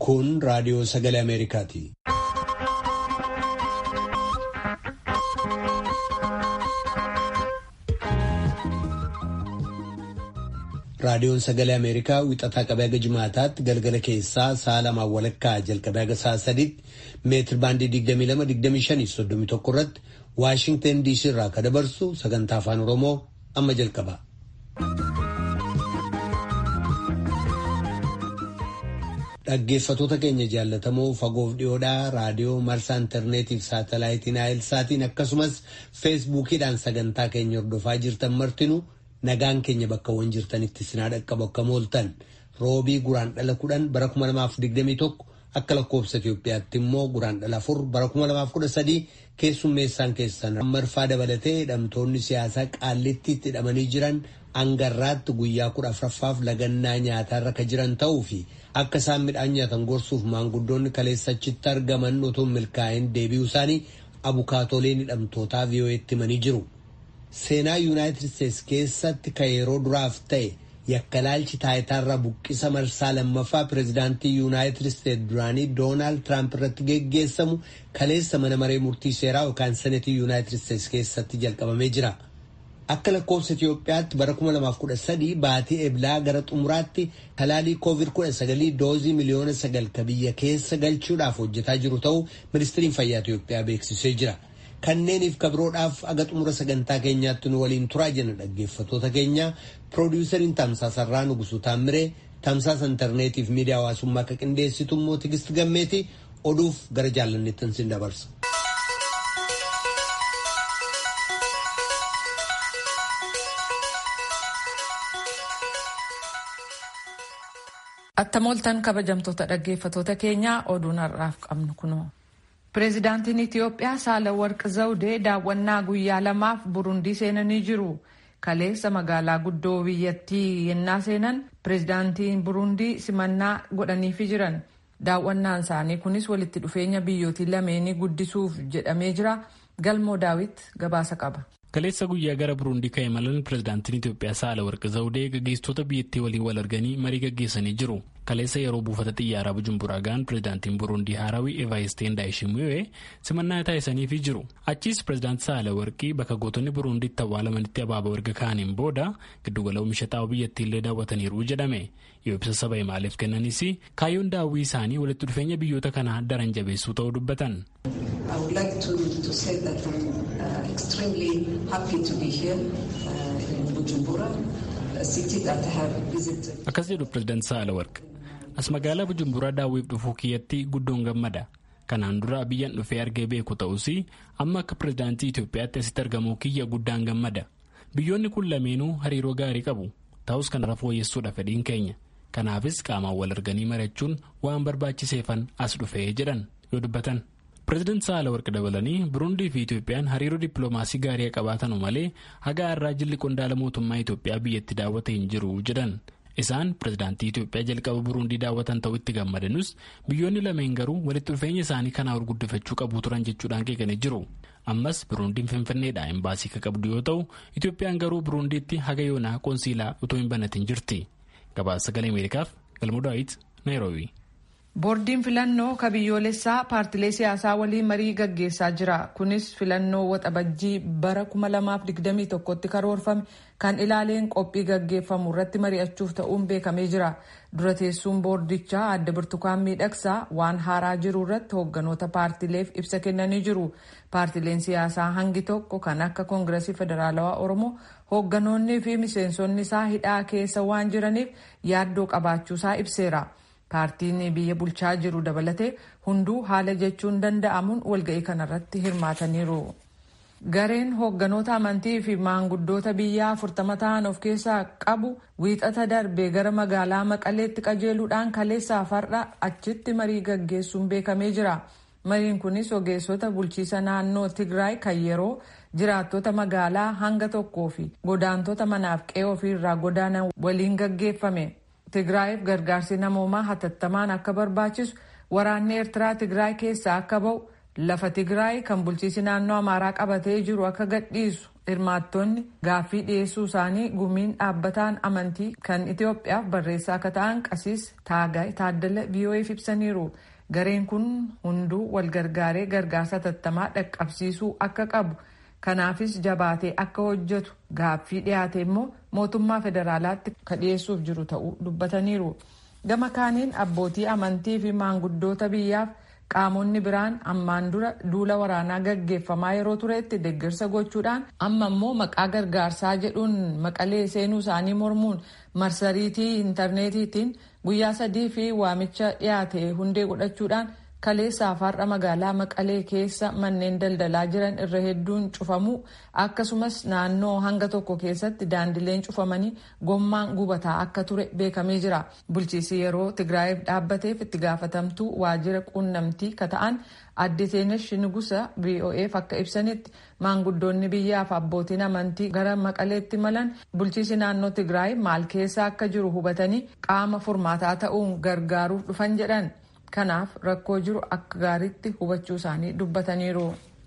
Kun raadiyoo sagalee Ameerikaati. Raadiyoon sagalee Ameerikaa wixataa qabee haga jimaataatti galgala keessaa sa'a lamaan walakkaa jalqabee haga sa'a sadiitti meetir baandii 22-25-31 irratti Waashinten DC irraa kan dabarsu sagantaa afaan Oromoo amma jalqaba. Dhaggeeffatoota keenya jaallatamoo fagoof dhiyoodhaa raadiyoo marsaa intarneetiif saatalaayitiin saatiin akkasumas feesbuukiidhaan sagantaa keenya hordofaa jirtan martinuu nagaan keenya bakkawwan jirtanitti sinaa dhaqqabu akka mooltan roobii guraan dhala kudhan bara 2021 akka lakkoofsa Itoophiyaatti immoo guraan dhala afur bara 2013 keessummeessaan keessan marfaa dabalatee hidhamtoonni siyaasaa qaallittiitti hidhamanii jiran hangarraatti guyyaa kudha afuraffaaf lagannaa nyaataarra ka jiran ta'uu fi akka isaan midhaan nyaatan gorsuuf maanguddoonni kaleessachitti argaman otoo milkaa'in deebi'uu isaanii abukaatoleen hidhamtootaa vii'oo'eetti himanii jiru. Seenaa Yuunaayitid Isteets keessatti ka yeroo duraaf ta'e yakkalaalchi taayitaarraa buqqisa marsaa lammaffaa pireezidaantii Yuunaayitid Isteets duraanii Doonaald Tiraamp irratti geggeessamu kaleessa mana maree murtii seeraa yookaan senetii Yuunaayitid Isteets keessatti jalqabamee jira. Akka lakkoofsa Itoophiyaatti bara 2013 baatii eblaa gara xumuraatti talaalii COVID-19 doozii miliyoona sagal ka biyya keessa galchuudhaaf hojjetaa jiru ta'uu ministiriin fayyaa Itoophiyaa beeksisee jira. Kanneeniif kabiroodhaaf aga xumura sagantaa keenyaatti nu waliin turaa jenna dhaggeeffatoota keenya piroodiwusariin tamsaasarraa Nugusuu Taammiree tamsaasa intarneetiif miidiyaa hawaasummaa akka qindeessitu immoo Tigist Gammeeti oduuf gara jaallanneettan sin dabarsa. Attam ooltan kabajamtoota dhaggeeffatoota keenyaa oduun har'aaf qabnu kunoo. Pireezidaantiin Itiyoophiyaa Saalawarq Zawudee daawwannaa guyyaa lamaaf Burundii seenanii jiru. Kaleessa magaalaa guddoo biyyattii yennaa seenan pireezidaantiin Burundii simannaa godhaniifi jiran. Daawwannaan isaanii kunis walitti dhufeenya biyyootii lameenii guddisuuf jedhamee jira. Galmoo Daawit gabaasa qaba. Kaleessa guyyaa gara Burundii ka'e malan pireezidaantiin Itiyoophiyaa Saalawarq Zawudee gaggeessitoota biyyattii waliin wal arganii marii gaggeessanii jiru. Kaleessa yeroo buufata xiyyaaraa Bujumburaa ga'an pireezidaantiin Burundii Haarawii Evaayisteen Daayishimi'ee simannaa taasisaniifii jiru. Achiis pireezidaanti Saalawarqii bakka gootonni Burundiitti awwaalamanitti abaaboo erga kaaniin booda giddugala oomisha xaa'oo biyyattiillee daawwataniiru jedhame. Yoo ibsa saba himaaleef kennanis kaayyoon daawwii isaanii walitti dhufeenya biyyoota kanaa daran jabeessuu ta'uu dubbatan. Akkas jedhu pireezidaanti Saalawarqi. As magaalaa Bujumburaa daawwiif dhufuu kiyyatti guddoon gammada. Kanaan dura biyyaan dhufee argee beeku ta'us amma akka pireezidaantii Itoophiyaatti asitti argamuu kiyya guddaan gammada. Biyyoonni kun lameenuu hariiroo gaarii qabu. Ta'us kanarra fooyyessuudha fedhiin keenya. Kanaafis qaamaan wal arganii mari'achuun waan barbaachiseefan as dhufee jedhan yoo dubbatan. Pireezidaanti Saalawarqi dabalanii Burundii fi Itoophiyaan hariiroo dippiloomaasii gaarii qabaatanu malee haga har'aa jilli qondaala mootummaa Itoophiyaa biyyatti daawwatee hin jiru jedhan. Isaan pireezidaantii Itoophiyaa jalqaba Burundii daawwatan ta'uu itti gammadanus biyyoonni lameen garuu walitti dhufeenya isaanii kanaa ol guddifachuu qabu turan jechuudhaan qeeqanii jiru. Ammas Burundiin Finfinneedhaa imbaasii kan qabdu yoo ta'u Itoophiyaan garuu Burundiitti haga yoonaa qoonsiilaa utoo hin banatin jirti. Gabaasa sagalee Ameerikaaf Galmoo Daawit Naayiroobii. Boordiin filannoo ka biyyoolessaa paartilee siyaasaa waliin marii gaggeessaa jira. Kunis filannoo waxabajjii bara 2021tti karoorfame kan ilaaleen qophii gaggeeffamu irratti mari'achuuf ta'uun beekamee jira. Dura teessuun boordichaa adda birtukaan miidhagsaa waan haaraa jiru irratti hoogganoota paartileef ibsa kennanii jiru. Paartileen siyaasaa hangi tokko kan akka koongiresii federaalawaa Oromoo hoogganoonnii fi miseensonni isaa hidhaa keessa waan jiraniif yaaddoo qabaachuusaa ibseera. Paartiin biyya bulchaa jiru dabalatee hunduu haala jechuun danda'amuun walga'ii kanarratti hirmaataniiru. Gareen hoogganoota amantii fi maanguddoota biyyaa afurtama ta'an of keessaa qabu wiixata darbee gara magaalaa Maqaleetti qajeeluudhaan kaleessaa far'a achitti marii gaggeessuun beekamee jira. Mariin kunis ogeessota bulchiisa naannoo Tigraay kan yeroo jiraattota magaalaa hanga tokkoo fi godaantota manaaf qe'ee ofiirraa godaanan waliin gaggeeffame. Tigraayiif gargaarsi namoomaa hatattamaan akka barbaachisu waraanni Eertiraa Tigraay keessaa akka ba'u lafa Tigraay kan bulchiisi naannoo Amaaraa qabatee jiru akka gadhiisu hirmaattonni gaaffii dhiyeessuu isaanii gumiin dhaabbataan amantii kan Itoophiyaaf barreessaa akka ta'an qasiis Taagaay Taaddala VOA'f ibsaniiru. Gareen kun hunduu wal gargaaree gargaarsa tattamaa dhaqqabsiisuu akka qabu. Kanaafis jabaatee akka hojjetu gaaffii dhiyaate immoo mootummaa federaalaatti ka dhiyeessuuf jiru ta'uu dubbataniiru. Gama kaaniin abbootii amantii fi maanguddoota biyyaaf qaamonni biraan ammaan dura duula waraanaa gaggeeffamaa yeroo turetti deeggarsa gochuudhaan amma immoo maqaa gargaarsaa jedhuun maqalee seenuu isaanii mormuun marsariitii intarneetiitiin guyyaa sadii fi waamicha dhiyaate hundee godhachuudhaan kaleessaaf har'a magaalaa maqalee keessa manneen daldalaa jiran irra hedduun cufamuu akkasumas naannoo hanga tokko keessatti daandileen cufamanii gommaan gubataa akka ture beekamee jira bulchiisi yeroo tigraayiif dhaabbateef itti gaafatamtuu waajjira quunnamtii ka ta'an adde seenash nugusa vo'eef akka ibsanitti maanguddoonni biyyaaf abbootiin amantii gara maqaleetti malan bulchiisi naannoo tigraay maal keessa akka jiru hubatanii qaama furmaataa ta'uun gargaaruuf dhufan jedhan. kanaaf rakkoo jiru akka gaariitti hubachuu isaanii dubbataniiru.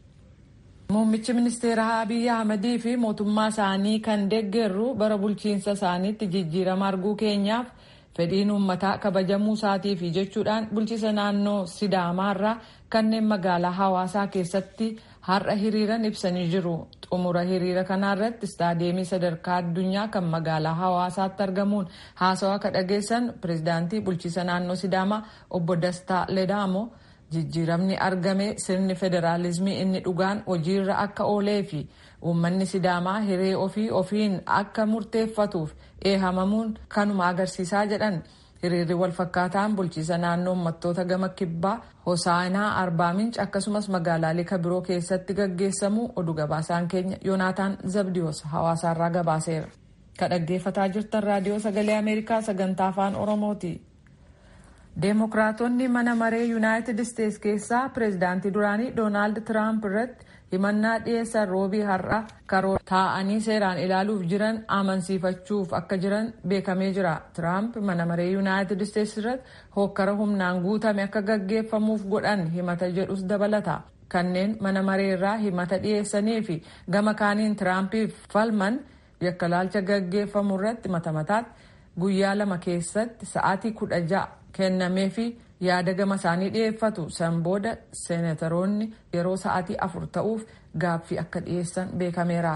Muummichi ministeeraa Abiyyi Ahmadii fi mootummaa isaanii kan deeggarru bara bulchiinsa isaaniitti jijjiirama arguu keenyaaf fedhiin uummataa kabajamuu isaatiif jechuudhaan bulchiisa naannoo Sidaamaarraa kanneen magaalaa hawaasaa keessatti har'a hiriiran ibsanii jiru. Xumura hiriira kanaarratti istaadeemii sadarkaa addunyaa kan magaalaa hawaasaatti argamuun haasawaa ka dhageessan pirezidaantii bulchiisa naannoo Sidaamaa obbo Dastaa Ledaamo jijjiiramni argame sirni federaalizimii inni dhugaan hojiirra akka oolee fi uummanni Sidaamaa hiree ofii ofiin akka murteeffatuuf eehamamuun kanuma agarsiisaa jedhan. hiriirri wal fakkaataan bulchiisa naannoo uummattoota gama kibbaa hosaanaa arbaa minch akkasumas magaalaalee kabiroo keessatti gaggeessamu oduu gabaasaan keenya yoonaataan zabdiyoos hawaasaarraa gabaaseera ka dhaggeeffataa jirtan raadiyoo sagalee ameerikaa sagantaa afaan oromooti deemokiraatonni mana maree yuunaayitid isteets keessaa pireezidaantii duraanii doonaald tiraamp irratti himannaa dhiyeessan roobii har'a karoora taa'anii seeraan ilaaluuf jiran amansiifachuuf akka jiran beekamee jira. Tiraamp mana maree yuunaayitid isteets irratti hokkara humnaan guutame akka gaggeeffamuuf godhan himata jedhus dabalata. Kanneen mana maree irraa himata dhiyeessanii fi gama kaaniin Tiraampiif falman yakkalaalcha gaggeeffamu irratti mata mataatti guyyaa lama keessatti sa'aatii kudha ja'a kennamee fi yaada gama isaanii dhiyeeffatu san booda seenataroonni yeroo sa'aatii afur ta'uuf gaaffii akka dhiyeessan beekameera.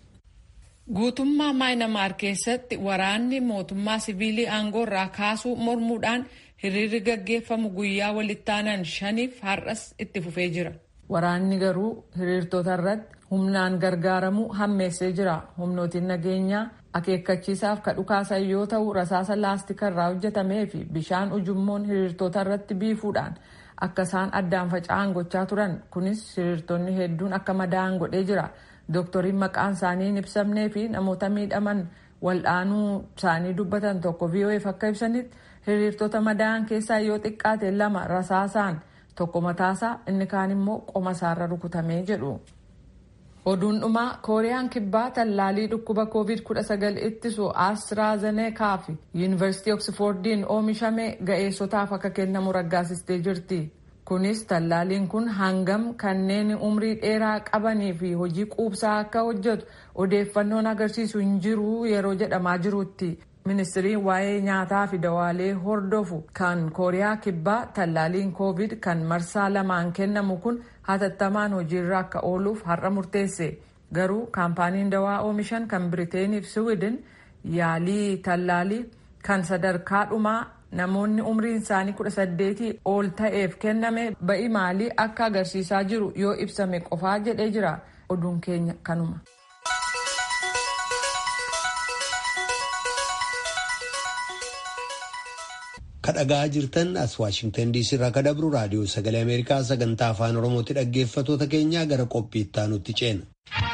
Guutummaa Maayinamaar keessatti waraanni mootummaa siviilii aangoo irraa kaasuu mormuudhaan hiriirri gaggeeffamu guyyaa walittaanan shaniif har'as itti fufee jira. Waraanni garuu hiriirtota irratti humnaan gargaaramuu hammeessee jira. Humnootiin nageenyaa akeekkachiisaaf ka dhukaasan yoo ta'u rasaasa laastika irraa hojjetamee fi bishaan ujummoon hiriirtota irratti biifuudhaan akka isaan addaan faca'an gochaa turan kunis hiriirtonni hedduun akka madaa'an godhee jira dooktoriin maqaan isaanii hin ibsamnee fi namoota miidhaman waldhaanuu isaanii dubbatan tokko VOA'f akka ibsanitti hiriirtota madaa'an keessaa yoo xiqqaate lama rasaasaan tokko mataasaa inni kaan immoo qoma isaarra rukutamee jedhu. oduun dhumaa kooriyaan kibbaa tallaalii dhukkuba covid-19 ittisu astraazeneekaa fi yuunivarsiitii oksfordiin oomishame ga'eessotaaf akka kennamu raggaasistee jirti kunis tallaaliin kun hangam kanneen umrii dheeraa qabanii fi hojii quubsaa akka hojjetu odeeffannoon agarsiisu hin jiru yeroo jedhamaa jirutti ministiriin waa'ee nyaataa fi dawaalee hordofu kan kooriyaa kibbaa tallaaliin covid kan marsaa lamaan kennamu kun hatattamaan hojiirra akka ooluuf har'a murteesse garuu kaampaaniin dawaa oomishan kan biriteeniif siwiidin yaalii tallaalii kan sadarkaa dhumaa namoonni umriin isaanii kudha saddeetii ol ta'eef kenname ba'i maalii akka agarsiisaa jiru yoo ibsame qofaa jedhee jira oduun keenya kanuma. kadhagaa jirtan as waashingtan diisii irraa kadabru raadiyoo sagalee ameerikaa sagantaa afaan oromootti dhaggeeffatoota keenyaa gara qophii itti aanutti ceena.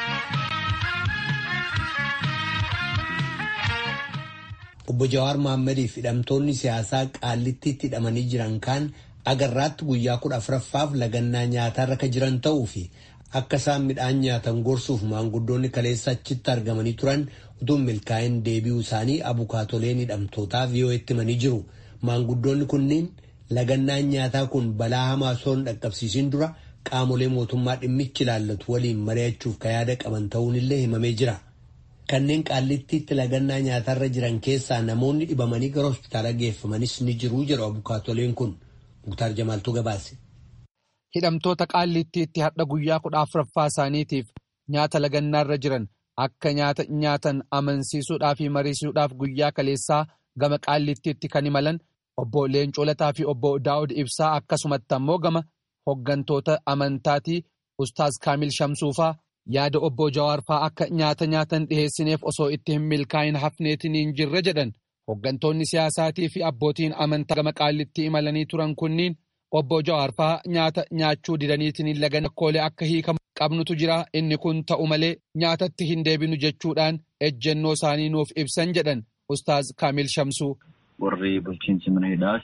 obbo Jawaar Mahaammadiif hidhamtoonni siyaasaa qaallittiitti hidhamanii jiran kaan agarraatti guyyaa kudha afuraffaaf lagannaa nyaataarra ka jiran ta'uu fi akka isaan midhaan nyaatan gorsuuf maanguddoonni kaleessa achitti argamanii turan utuu milkaa'in deebi'uu isaanii abukaatoleen hidhamtootaa VOA'tti himanii jiru. Maanguddoonni kunneen lagannaan nyaataa kun balaa hamaa osoo hin dhaqqabsiisin dura qaamolee mootummaa dhimmichi ilaallatu waliin mari'achuuf ka yaada qaban ta'uun illee himamee jira. Kanneen qaallittiitti lagannaa nyaatarra jiran keessaa namoonni dhibamanii gara hospitaala geeffamanis ni jiru jedhu abukaatoleen kun. Muktaar Jamaaltuu gabaase. Hidhamtoota qaallittiitti hadha guyyaa kudha afuraffaa isaaniitiif nyaata lagannaarra jiran akka nyaata nyaatan amansiisuudhaa fi mariisuudhaaf guyyaa kaleessaa gama qaallittiitti kan imalan obbo Leencoo Lataa fi obbo Daawud Ibsaa akkasumatti ammoo gama hoggantoota amantaatii Ustaaz Kaamil Shamsuufaa yaada obbo Jawaarfaa akka nyaata nyaatan dhiheessineef osoo itti hin milkaa'in hafneetiin hin jirre jedhan hoggantoonni siyaasaatii fi abbootiin amantaa gama qaallittii imalanii turan kunniin obbo Jawaarfaa nyaata nyaachuu didaniitiin lagan akkoolee akka hiikamu qabnutu jira inni kun ta'u malee nyaatatti hin deebinu jechuudhaan ejjennoo isaanii nuuf ibsan jedhan Ustaaz Kaamil Shamsuu. Warri bulchiinsi mana hidhaas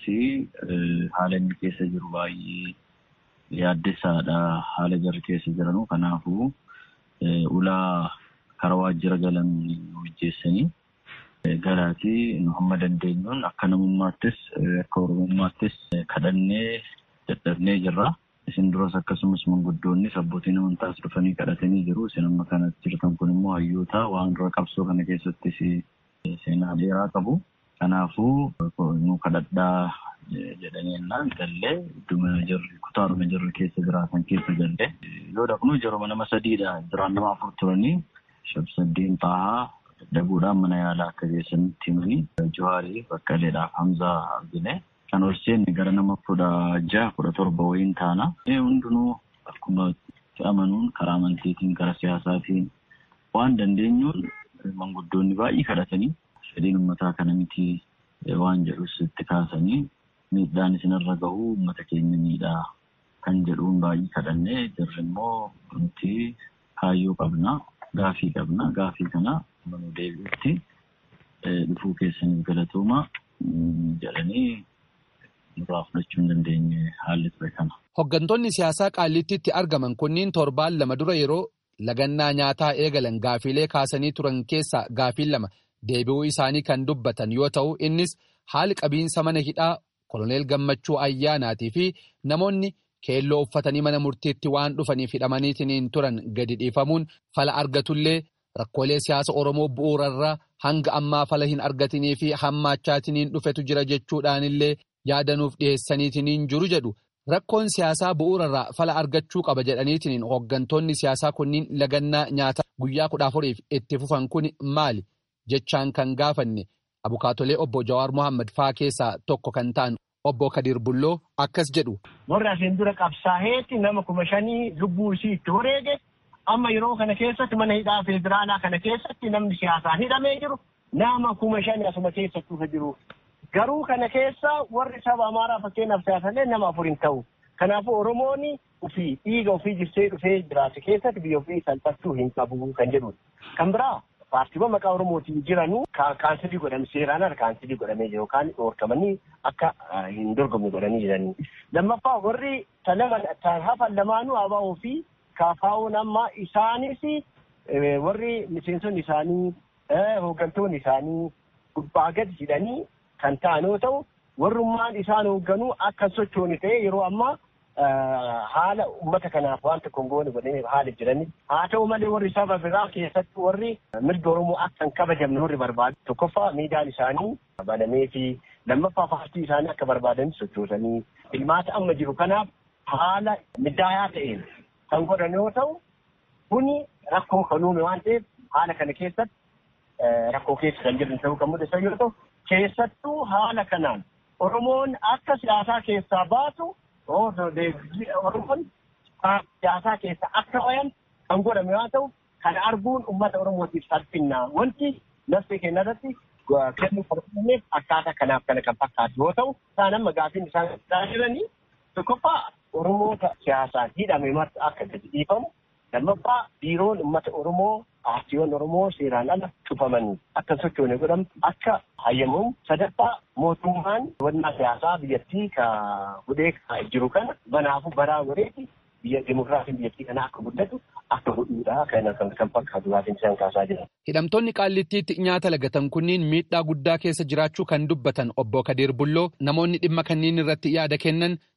haala inni keessa jiru baay'ee yaaddessaadha haala jarri keessa jiranuu kanaafuu ulaa karaa waajjira galan hojjeessanii galaatii nu hamma dandeenyuun akka namummaattis akka oromummaattis kadhannee dadhabnee jirra. Isin duras akkasumas manguddoonnis abbootiin amantaas dhufanii kadhatanii jiru. Isin amma kanatti jirtan kun immoo hayyoota waan dura qabsoo kana keessattis seenaa dheeraa qabu. Kanaafuu nu kadhadhaa jedhanii ennaan gallee idduma jirri kutaadhuma jirri keessa jiraatan keessa gallee yoo dhaqnu jaruma nama sadiidha jiraan nama afur turanii shabsaddeen taa'aa dadhabuudhaan mana yaalaa akka geessanitti himanii Jawaarii Baqqaleedhaaf Hamzaa argine. Kan ol seenne gara nama kudha jaha kudha torba wayiin taana. Hundinuu akkuma amanuun karaa amantiitiin karaa siyaasaatiin waan dandeenyuun manguddoonni baay'ee kadhatanii fedhiin uummataa kana miti waan jedhus itti kaasanii miidhaan isinirra gahu uummata keenya miidhaa kan jedhuun baay'ee kadhannee jirri immoo nuti kaayyoo qabna gaafii qabna gaafii kana manuu deebi'utti dhufuu keessaniif galatooma jedhanii nurraa fudhachuu hin dandeenye haalli ture kana. Hoggantoonni siyaasaa qaallittiitti argaman kunniin torbaan lama dura yeroo lagannaa nyaataa eegalan gaafiilee kaasanii turan keessaa gaafiin lama deebi'uu isaanii kan dubbatan yoo ta'u innis haali qabiinsa mana hidhaa koloneel gammachuu ayyaanaatii fi namoonni keelloo uffatanii mana murtiitti waan dhufaniif hidhamaniitiin turan gadi dhiifamuun fala argatullee rakkoolee siyaasa oromoo bu'uurarraa hanga ammaa fala hin argatinii fi hammaachaatiin dhufetu jira jechuudhaanillee yaadanuuf dhiheessaniitiin jiru jedhu. Rakkoon siyaasaa bu'uurarraa fala argachuu qaba jedhaniitiin hooggantoonni siyaasaa kunniin lagannaa nyaata guyyaa kudha afuriif itti fufan kun maali jechaan kan gaafanne abukaatolee obbo Jawaar Mohaammed faa keessaa tokko kan ta'an obbo Kadir Bulloo akkas jedhu. Warri asiin dura qabsaa'eetti nama kuma shanii lubbuu isii itti wareege amma yeroo kana keessatti mana hidhaa federaalaa kana keessatti namni siyaasaan hidhamee jiru nama kuma shani asuma keessatti jiru. Garuu kana keessa warri saba amaaraa fakkeenyaaf siyaasallee nama afur hin ta'u. Kanaafuu Oromoon ofii dhiiga ofii jirsee dhufee jiraate keessatti biyya ofii salphachuu hin qabu kan jedhudha. Kan biraa paartiiwwan maqaa Oromootiin jiranuu kaansilii godhame seeraan ala kaansilii godhamee jiru yookaan dhoorkamanii akka hin dorgomne godhanii jiranii. Lammaffaa warri hafan lamaanuu ABO fi KFO'n amma isaanis warri miseensonni isaanii hooggantoonni isaanii gubbaa gadi jedhanii kan ta'an yoo ta'u warrummaan isaan hoogganuu akka sochooni ta'e yeroo ammaa haala uummata kanaaf waan tokko hin goone godhanii haala jirani. Haa ta'u malee warri saba biraa keessatti warri mirga Oromoo akka hin kabajamne warri barbaadu tokkoffaa miidiyaan isaanii banamee fi lammaffaa paartii isaanii akka barbaadan sochoosanii ilmaata amma jiru kanaaf haala middaayaa ta'een kan godhan yoo ta'u kuni rakkoo kan uume waan ta'eef haala kana keessatti rakkoo keessa kan jiran ta'uu kan mul'isan yoo ta'u keessattuu haala kanaan Oromoon akka siyaasaa keessaa baatu Oromoon siyaasaa keessa akka bayan kan godhame yoo ta'u kan arguun uummata Oromootiif salphinna wanti nafsi keenya irratti kennuu barbaanneef akkaataa kanaaf kana kan fakkaatu yoo ta'u isaan amma gaafiin isaan jiranii tokkoffaa Oromoota siyaasaan hidhame marti akka gadi dhiifamu lammaffaa biiroon uummata Oromoo paartiiwwan Oromoo seeraan ala cufamanii akka sochoone godhamu akka hayyamamu sadaffaa mootummaan wannaa siyaasaa biyyattii ka hudhee jiru kana banaafu baraa godheeti biyya dimokiraasiin biyyattii kana akka guddatu akka godhuudha kan kan fakkaatu gaafiin isaan kaasaa jiran. Hidhamtoonni qaallittiitti nyaata lagatan kunniin miidhaa guddaa keessa jiraachuu kan dubbatan obbo Kadir Bulloo namoonni dhimma kanniin irratti yaada kennan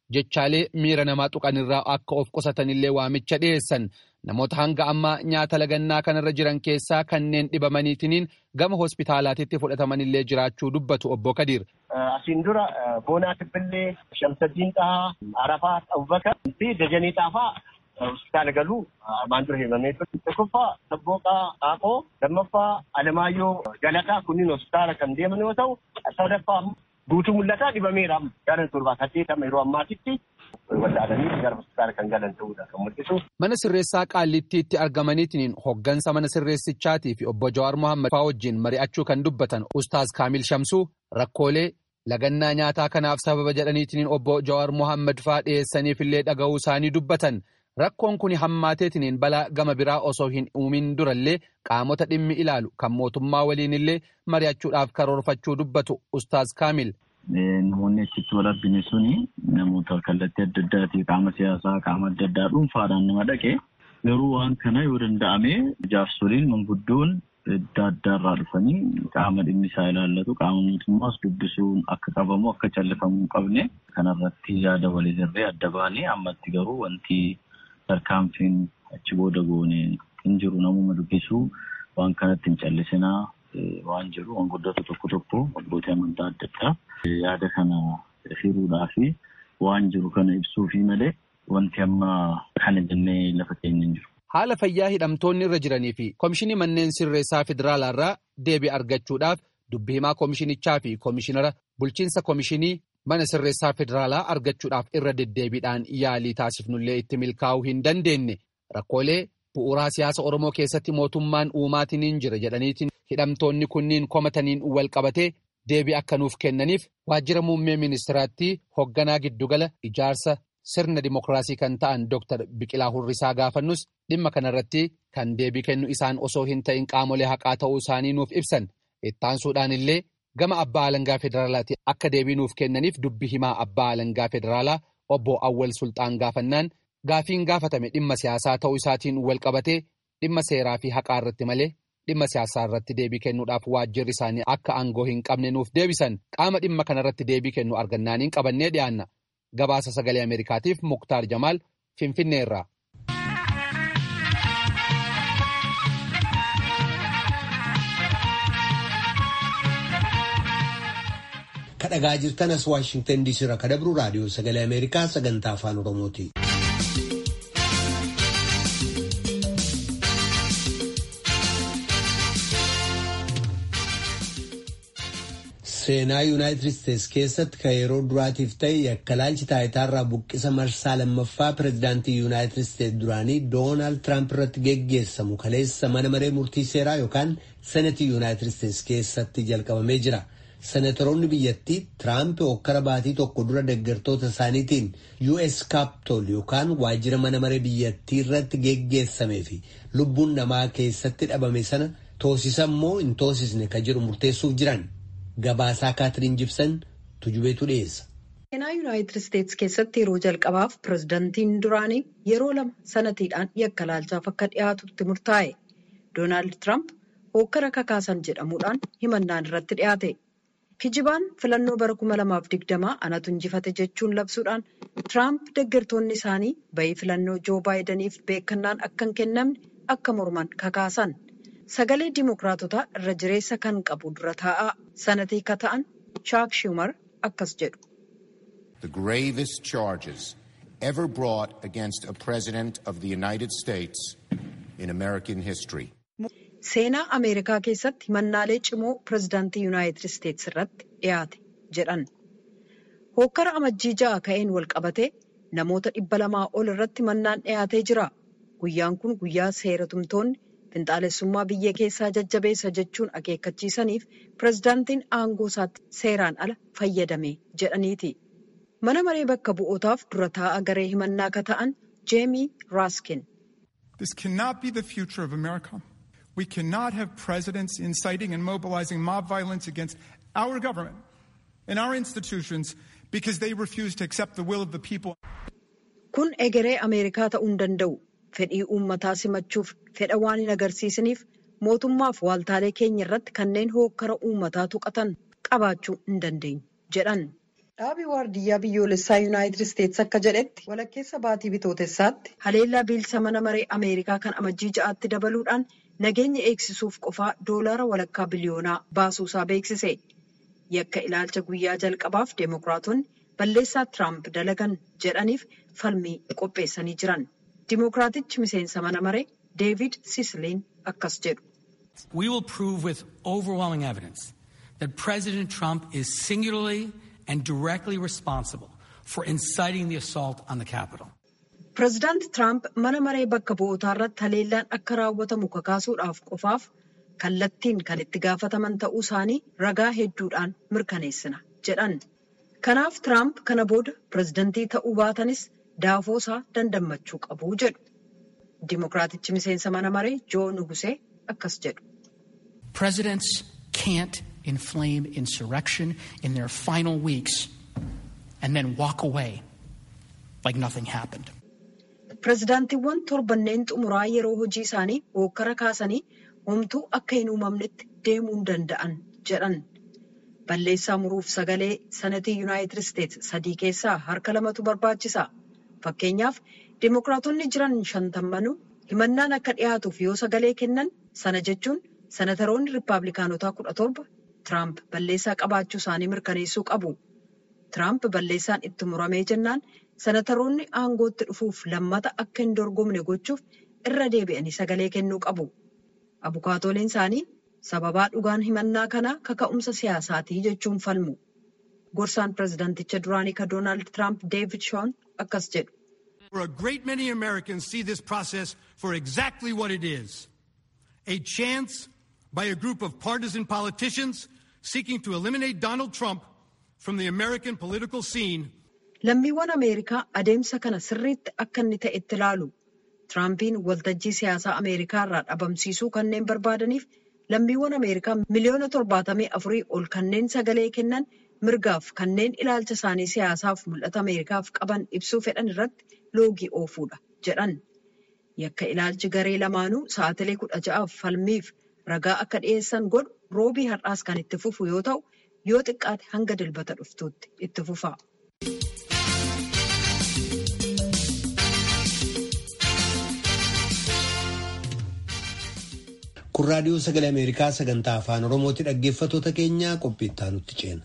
jechaalee miira namaa tuqanirraa akka of qusatanillee waamicha dhiyeessan. Namoota hanga ammaa nyaata lagannaa kanarra jiran keessaa kanneen dhibamaniitiniin gama hospitaalaatitti fudhatamanillee jiraachuu dubbatu obbo Kadir. Asiin dura Boonaa Tibbillee, Shamsaddiin Xahaa, Arafaa Abubakar fi Dajanii Xaafaa hospitaala galuu armaan dura himamee ture. Tokkoffaa Sabbooqaa Qaaqoo, lammaffaa Alamaayyoo Galataa kunniin hospitaala kan deeman yoo ta'u, sadaffaa guutuu mul'ataa dhibameera. Gara torbaa saddeetama yeroo ammaatitti wallaalanii gara hospitaala kan galan ta'uudha kan mul'isu. Mana sirreessaa Qaallittiitti argamaniitiin hoggansa mana sirreessichaatii fi obbo Jawaar Mohaammed faa wajjin mari'achuu kan dubbatan Ustaaz Kaamil Shamsuu rakkoolee lagannaa nyaataa kanaaf sababa jedhaniitiin obbo Jawaar Mohaammed faa dhiyeessaniifillee dhaga'uu isaanii dubbatan. Rakkoon kun hammaateetiniin balaa gama biraa osoo hin uumin durallee qaamota dhimmi ilaalu kan mootummaa waliinillee mari'achuudhaaf karoorfachuu dubbatu Ustaaz Kaamil. Namoonni achitti wal argine suni namoota kallattii adda addaatii qaama siyaasaa qaama adda addaa dhuunfaadhaan nama dhaqe garuu waan kana yoo danda'ame jaarsoliin manguddoon adda addaarraa dhufanii qaama dhimmi isaa ilaallatu qaama mootummaas dubbisuun akka qabamu akka callifamu hin qabne kanarratti yaada walirree adda baanee ammatti garuu wanti tarkaanfiin achi booda goone hin jiru namuma dubbisuu waan kanatti hin callisinaa waan jiru manguddootu tokko tokko abbootii amantaa adda addaa yaada kana hiruudhaa fi waan jiru kana ibsuufi malee wanti amma kana jennee lafa keenya hin jiru. Haala fayyaa hidhamtoonni irra jiranii fi Komishinii Manneen Sirreessaa Federaalaa irraa deebii argachuudhaaf dubbi himaa komishinichaa fi komishinara bulchiinsa komishinii mana sirreessaa federaalaa argachuudhaaf irra deddeebiidhaan yaalii taasifnullee itti milkaa'uu hin dandeenye rakkoolee bu'uuraa siyaasa Oromoo keessatti mootummaan uumaatiin jira jedhaniitiin hidhamtoonni kunniin komataniin wal qabatee deebii akka nuuf kennaniif waajjira muummee ministiraatti hoogganaa giddugala ijaarsa sirna dimokiraasii kan ta'an Dr. Biqilaa Hurrisaa gaafannus dhimma kanarratti kan deebii kennu isaan osoo hin ta'in qaamolee haqaa ta'uu isaanii nuuf ibsan ittaansuudhaan illee gama abbaa alangaa federaalaatti akka deebii nuuf kennaniif dubbi himaa abbaa alangaa federaalaa obbo Awwal Sultaan gaafannaan gaafiin gaafatame dhimma siyaasaa ta'uu isaatiin wal qabatee dhimma seeraa fi haqaa irratti malee dhimma siyaasaa irratti deebii kennuudhaaf waajjirri isaanii akka aangoo hin qabne nuuf deebisan qaama dhimma kanarratti deebii kennu argannaaniin qabannee dhiyaanna gabaasa sagalee ameerikaatiif muktaar jamaal finfinneerraa. kadhagaa jirtan as waashingtan diisii irraa kadabru raadiyoo sagalee ameerikaa sagantaa afaan oromooti. seenaa yuunaayitid isteetsi keessatti kan yeroo duraatiif ta'e yakkalaalchi taayitaarraa buqqisa marsaa lammaffaa pireezidaantii yuunaayitid isteetsi duraanii doonaald tiraamp irratti geggeessamu kaleessa mana maree murtii seeraa yookaan senetii yuunaayitid isteetsi keessatti jalqabamee jira. senatoroonni biyyattii tiraamp hokkara baatii tokko dura deeggartoota isaaniitiin us kaaptool yookaan waajjira mana maree biyyattii irratti geggeessamee fi lubbuun namaa keessatti dhabame sana toosisan moo hin toosisne ka jedhu murteessuuf jiran gabaasaa kaatiriin jibsan tujubeetu dhiyeessa. seenaa yuunaayitid isteetsi keessatti yeroo jalqabaaf pireezidantiin duraanii yeroo lama sanatiidhaan yakkalaalchaaf akka dhiyaatutti murtaa'e doonaald tiraamp hokkara kakaasan jedhamuudhaan himannaan irratti dhiyaate. kijibaan filannoo bara 2020 anatu injifate jechuun labsuudhaan tiraamp deeggartoonni isaanii bayii filannoo joo baayidaniif beekannaan akka hin kennamne akka morman kakaasan sagalee dimookiraatotaa irra jireessa kan qabu dura taa'aa sanatii ka ta'an chaak shumar akkas jedhu. The gravest charges ever brought against a president of the United States in American history. seenaa ameerikaa keessatti himannaalee cimoo pireezidaantii yuunaayitid isteetsi irratti dhiyaate jedhan hokkara amajjii ja'a ka'een wal qabate namoota dhibba lamaa ol irratti himannaan dhiyaatee jira guyyaan kun guyyaa seeratumtoonni finxaalessummaa biyya keessaa jajjabeessa jechuun akeekkachiisaniif pireezidaantiin aangoo isaatti seeraan ala fayyadame jedhaniiti mana maree bakka bu'ootaaf dura taa'aa garee himannaa ka ta'an jeemii raaskin. This cannot be the future of America. We cannot have presidents inciting and mobilizing mob violence against our government and our institutions because they refuse to accept the will of the people. Kun egeree Ameerikaa ta'uu hin danda'u. Fedhii uummataa simachuuf fedha waan hin agarsiisaniif mootummaaf waaltaalee keenya irratti kanneen hookkara uummataa tuqatan qabaachuu hin dandeenyu jedhan. Dhaabii waardiyyaa biyyoolessaa Yuunaayitid Isteetsi akka jedhetti walakkeessa baatii bitootessaatti haleellaa biilsa mana maree Ameerikaa kan amajjii ja'aatti dabaluudhaan nageenya eegsisuuf qofaa doolaara walakkaa biliyoonaa baasuusaa beeksise. Yakka ilaalcha guyyaa jalqabaaf Deemokiraatonni balleessaa Tiraamp dalagan jedhaniif falmii qopheessanii jiran. Dimookiraatichi miseensa mana maree Deevid Sisliin akkas jedhu. We will prove with overwhelming evidence that President Trump is singularly and directly responsible for inciting the assault on the Capitol. Pireezidaanti Tiraamp mana maree bakka bu'ootaa irratti haleellaan akka raawwatamu kakaasuudhaaf qofaaf kallattiin kan itti gaafataman ta'uu isaanii ragaa hedduudhaan mirkaneessina jedhan. Kanaaf Tiraamp kana booda pireezidantii ta'uu baatanis daafoo isaa dandammachuu qabu jedhu. Dimookiraatichi miseensa mana maree Joo Nugusee akkas jedhu. Presidents can't inflame insurrection in their final weeks and then walk away like nothing happened. Pireezidaantiiwwan torbanneen xumuraa yeroo hojii isaanii hookkara kaasanii homtuu akka hin uumamnetti deemuu hin danda'an jedhan. Balleessaa muruuf sagalee sanatii Yuunaayitid Isteetsi sadii keessaa harka lamatu barbaachisa. Fakkeenyaaf Dimookiraatonni jiran shantammanuu himannaan akka dhiyaatuuf yoo sagalee kennan sana jechuun sanataroonni Rippaabilikaanotaa kudha torba Tiraamp balleessaa qabaachuu isaanii mirkaneessuu qabu. Tiraamp balleessaan itti muramee jennaan sanataroonni aangootti dhufuuf lammata akka hin dorgomne gochuuf irra deebi'anii sagalee kennuu qabu. Abukaatooleen isaanii sababaa dhugaan himannaa kanaa kaka'umsa siyaasaatii jechuun falmu. Gorsaan pireezidaanticha duraanii ka Doonaald Tiraamp Deevid Shoon akkas jedhu. For a great many Americans see this process for exactly what it is. A chance by a group of partisan politicians seeking to eliminate Donald Trump from the American political scene. Lammiiwwan Ameerikaa adeemsa kana sirriitti akka inni ta'e itti ilaalu. Tiraampiin waltajjii siyaasaa Ameerikaa irraa dhabamsiisuu kanneen barbaadaniif lammiiwwan Ameerikaa miliyoona torbaatamii afurii ol kanneen sagalee kennan mirgaaf kanneen ilaalcha isaanii siyaasaaf mul'ata Ameerikaaf qaban ibsuu fedhan irratti loogii oofuudha jedhan. Yakka ilaalchi garee lamaanuu sa'atilee kudha ja'aaf falmiif ragaa akka dhiyeessan godhu roobii har'aas kan itti fufu yoo ta'u yoo xiqqaate hanga dilbata dhuftuutti itti fufa. Kun raadiyoo sagalee Ameerikaa sagantaa afaan Oromooti dhaggeeffattoota keenyaa qophii itti aanutti ceena.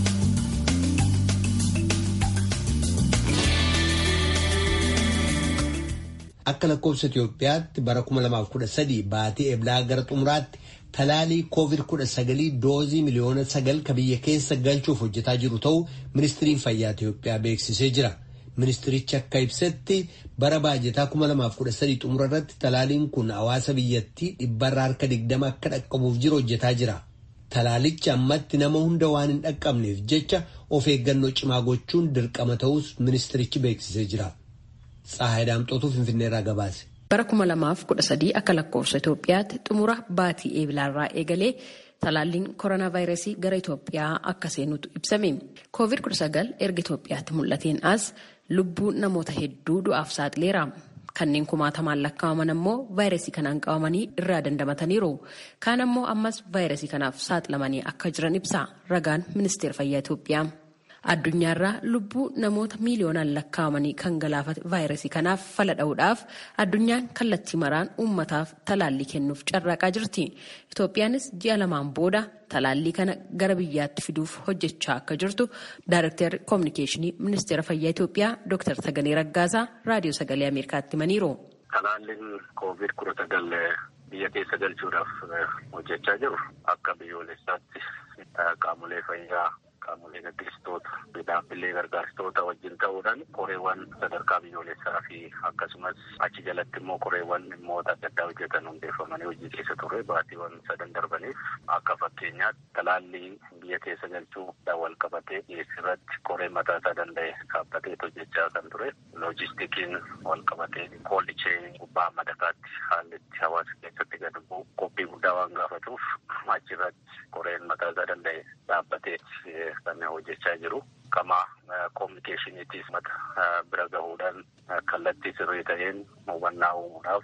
Akka lakkoofsa Itoophiyaatti bara 2013 baatii eblaa gara xumuraatti talaalii COVID-19 doozii miliyoona sagal ka biyya keessa galchuuf hojjetaa jiru ta'uu ministiriin fayyaa Itoophiyaa beeksisee jira. Ministirichi akka ibsetti bara baajetaa 2013 xumura irratti talaaliin kun hawaasa biyyattii dhibbarraa harka 20 akka dhaqqabuuf jiru hojjetaa jira. Talaalichi ammatti nama hunda waan hin dhaqqabneef jecha of eeggannoo cimaa gochuun dirqama ta'us ministirichi beeksisee jira. Tsahaay Daamxootuu Finfinneerraa gabaase. Bara 2013 akka lakkoofsa Itoophiyaatti xumura baatii eeblaarraa eegalee talaalliin koronaa vaayirasii gara Itoophiyaa akka seenutu ibsame. Covid-19 erga Itoophiyaatti mul'ateen as lubbuu namoota hedduu du'aaf saaxileera. Kanneen kumaatamaan lakkaa'aman ammoo vaayirasii kanaan qabamanii irraa dandamataniiru. Kaan ammoo ammas vaayirasii kanaaf saaxilamanii akka jiran ibsa ragaan ministeera fayyaa Itoophiyaa. Addunyaarraa lubbuu namoota miiliyoonaan lakkaa'amanii kan galaafate vaayirasii kanaaf fala dha'uudhaaf addunyaan kallattii maraan uummataaf talaallii kennuuf carraaqaa jirti. Itoophiyaanis ji'a lamaan booda talaallii kana gara biyyaatti fiduuf hojjechaa akka jirtu Daayirektarri Koominikeeshinii Ministeera Fayyaa Itoophiyaa Dr. Taganee Raggaasaa Raadiyoo Sagalee Ameerikaatti himaniiru. Talaalliin koovid kudha sagal biyya keessa galchuudhaaf hojjechaa jiru akka biyyoolessaatti qaamolee fayyaa qaamolee gaggeessitoota dhaabbilee gargaarstoota wajjin ta'uudhaan qoreewwan sadarkaa biyyoolessaa fi akkasumas achi jalatti immoo qoreewwan dhimmoota adda addaa hojjetan hundeeffamanii hojii keessa ture baatiiwwan sadan darbaniif akka fakkeenyaatti talaallii biyya keessa galchuudhaan wal qabatee dhiyeessirratti qoree mataa isaa danda'e dhaabbatee hojjechaa kan ture loojistikiin wal qabatee koollichee gubbaa madakaatti haalli itti hawaasa keessatti gad bu'u qophii guddaa waan gaafatuuf achirratti qoreen mataa isaa danda'e dhaabbatee kan hojjechaa jiru. Kama koominikeeshiniitiif mata bira gahuudhaan kallattii sirrii ta'een hubannaa uumuudhaaf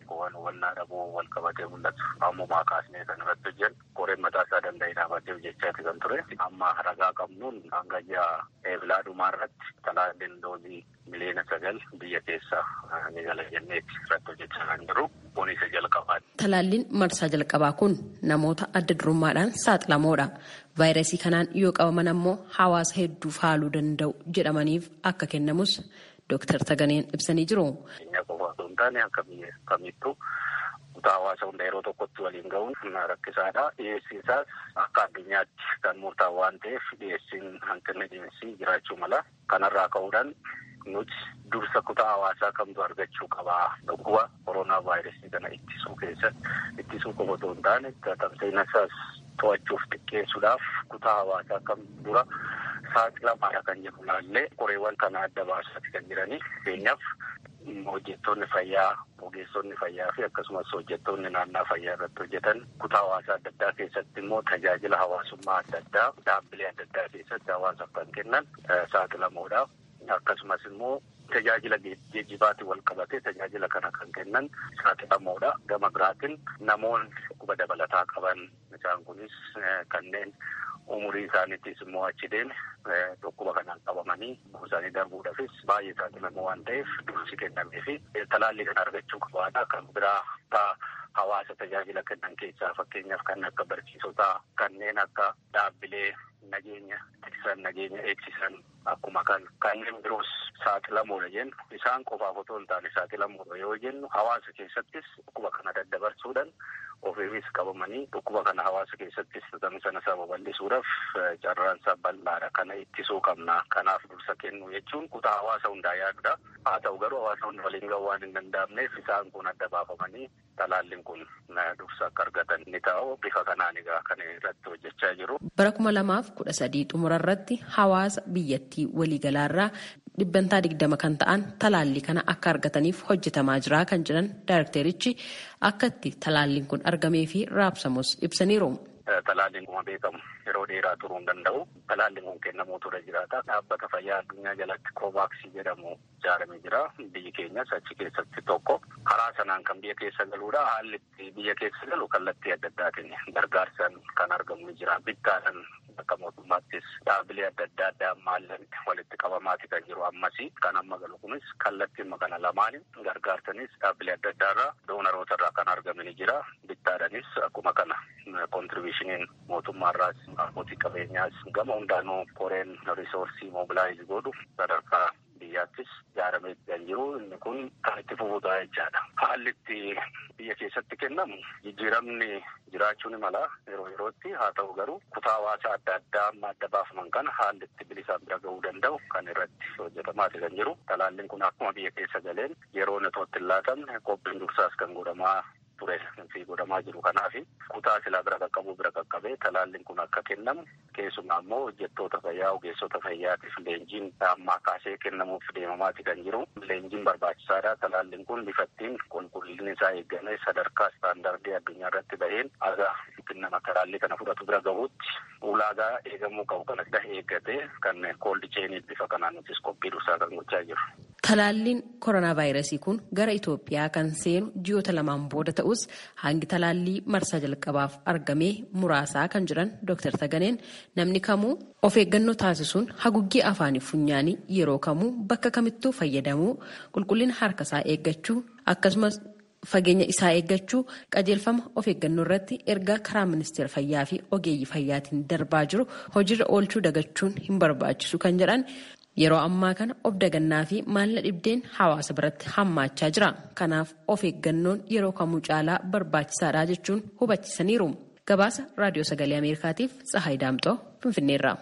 waan hubannaa dhabuu wal qabatee mul'atu ammumaa kaasnee kan irratti hojjennu koreen mataa isaa danda'ee dhaabatee hojjechaati kan ture amma ragaa qabnuun hanga ji'a eebilaa dhumaa irratti talaalliin doozii miliyoona sagal biyya keessa ni gala jenneeti irratti hojjechaa kan jiru kun isa jalqabaati. Talaalliin marsaa jalqabaa kun namoota adda durummaadhaan saaxilamoodha. Vaayirasii kanaan yoo qabaman ammoo hawaasa hedduu faaluu danda'u jedhamaniif akka kennamus Dooktar Taganeen ibsanii jiru. Biyya qofa osoo hin taane akka biyya kamittuu kutaa hawaasa hunda yeroo tokkotti waliin ga'uun rakkisaadha. Dhiyeessiin isaas akka addunyaatti kan murtaa'u waan ta'eef dhiyeessiin hanqinni dhiyeessii jiraachuu mala. Kanarraa ka'uudhaan nuti dursa kutaa hawaasaa kamtu argachuu qabaa dhukkuba koronaa vaayirasii kana ittisuu keessatti ittisuu qofa osoo hin taane tamsa'ina isaas to'achuuf xiqqeessuudhaaf kutaa hawaasaa kam dura saaxilamaadha kan jedhu laallee qoreewwan kana adda baasaati kan jiranii fakkeenyaaf hojjettoonni fayyaa ogeessonni fayyaa fi akkasumas hojjettoonni naannaa fayyaa irratti hojjetan kutaa hawaasaa adda addaa keessatti immoo tajaajila hawaasummaa adda addaa dhaabbilee adda addaa keessatti hawaasaaf kan kennan saaxilamoodha. Akkasumas immoo tajaajila geejjibaatiin wal qabatee tajaajila kana kan kennan saaxilamoodha. Gama biraatiin namoonni dhukkuba dabalataa qaban isaan kunis kanneen umurii isaaniittis immoo achi deeme dhukkuba kanaan qabamanii isaanii darbuudhaafis baay'ee saaxilamoo waan ta'eef dursi kennamee fi talaallii kana argachuu qabaadha. Kan biraa hawaasa tajaajila kennan keessaa fakkeenyaaf kan akka barsiisotaa kanneen akka dhaabbilee nageenya tiksan nageenya eegsisan akkuma kan kanneen biroos saaxilamoodha jennu isaan qofaaf otoo hin taane saaxilamoodha yoo jennu hawaasa keessattis dhukkuba kana daddabarsuudhaan ofiifis qabamanii dhukkuba kana hawaasa keessattis tamsa'ina isaa babal'isuudhaaf carraan isaa bal'aadha kana ittisuu qabna kanaaf dursa kennu jechuun kutaa hawaasa hundaa yaadudha haa ta'u garuu hawaasa hunda waliin ga'uu waan hin danda'amneef isaan kun adda baafamanii talaalliin kun dursa akka argatan ni ta'u bifa kanaan egaa kan irratti hojjechaa jiru. Bara kuma lamaaf kudha sadii xumura irratti hawaasa biyyattii waliigalaarraa dhibbantaa digdama kan ta'an talaallii kana akka argataniif hojjetamaa jira kan jedhan daayirekterichi akka itti talaalliin kun argamee fi raabsamus ibsaniiru. Talaalliin kuma beekamu yeroo dheeraa turuu hin danda'u. Talaalliin kun kennamuu ture jiraata. Dhaabbata fayyaa addunyaa jalatti koovaaksii jedhamu ijaaramee jira. Biyyi keenyas achi keessatti tokko. Karaa sanaan kan biyya keessa galuudha. Haalli biyya keessa galu kallattii adda addaatiin gargaarsaan kan argamu ni jira. Bittaadhaan akka mootummaattis dhaabbilee adda addaa addaa maallaqni walitti qabamaati kan jiru ammasii. Kan amma galu kunis kallattiima kana lamaanii gargaarsanis dhaabbilee adda addaa irraa doonaroota irraa kan argame ni jira. Bittaadhaanis akkuma kana kontribiishiniin mootummaarraas abbootii qabeenyaas gama hundaanuu koreen risoorsii moobilaayiz godhu sadarkaa biyyaattis ijaaramee kan jiru inni kun kan itti fufuudha jechaadha. Haalli itti biyya keessatti kennamu jijjiiramni jiraachuu ni mala yeroo yerootti haa ta'u garuu kutaa hawaasaa adda addaa amma adda baafaman kana haalli itti bilisaan bira ga'uu danda'u kan irratti hojjetamaati kan jiru. Talaalliin kun akkuma biyya keessa galeen yeroo inni itti hin laatamne qophiin dursaas kan godhamaa ture fi godhamaa jiru kanaaf kutaa silaa bira qaqqabuu bira qaqqabee talaalliin kun akka kennamu keessumaa immoo hojjettoota fayyaa ogeessota fayyaatiif leenjiin ammaa kaasee kennamuuf deemamaati kan jiru leenjiin barbaachisaadha talaalliin kun bifattiin qulqullinni isaa eegamee sadarkaa istaandardii addunyaa irratti baheen aga nama talaallii kana fudhatu bira gahuutti ulaagaa eegamuu qabu kana eeggatee kan kooldi cheenii bifa kanaan nutis qophii dursaa kan gochaa jiru. Talaalliin koronaa vaayirasii kun gara Itoophiyaa kan seenu ji'oota lamaan booda ta'us hangi talaallii marsaa jalqabaaf argamee muraasaa kan jiran Dr. Taganeen namni kamuu of eeggannoo taasisuun haguuggii afaanii funyaanii yeroo kamuu bakka kamittuu fayyadamuu qulqullina harkasaa eeggachuu akkasumas fageenya isaa eeggachuu qajeelfama of eeggannoo irratti ergaa karaa ministeera fayyaa fi ogeeyyii fayyaatiin darbaa jiru hojiirra oolchuu dagachuun hin barbaachisu kan jedhan. Yeroo ammaa kana of dagannaa fi maalla dhibdeen hawaasa biratti hammaachaa jira. Kanaaf of eeggannoon yeroo kamuu caalaa barbaachisaadha jechuun hubachiisaniiru. Gabaasa Raadiyoo Sagalee Ameerikaatiif Tsahaay Daamxoo Finfinneerra.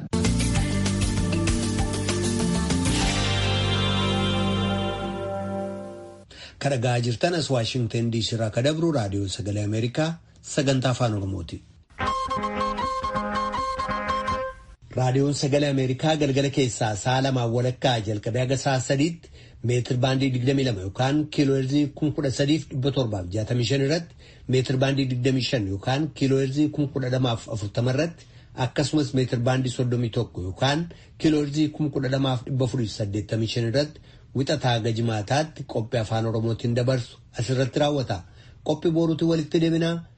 Kan dhagaa jirtan as Waashingtan DC irraa kan dabru Raadiyoo Sagalee Ameerikaa sagantaa afaan Oromooti. raadiyoon sagalee ameerikaa galgala keessaa sa'a lamaan walakkaa jalqabee haga sa'a sadiitti meetir baandii 22 yookaan kiilooherzii 13,765 irratti meetir baandii 25 yookaan kiilooherzii 1240 irratti akkasumas meetir baandii 31 yookaan kiilooherzii 12,485 irratti wixataa haga jimaataatti qophii afaan oromootiin dabarsu asirratti raawwata. qophii boruutti walitti deebinaa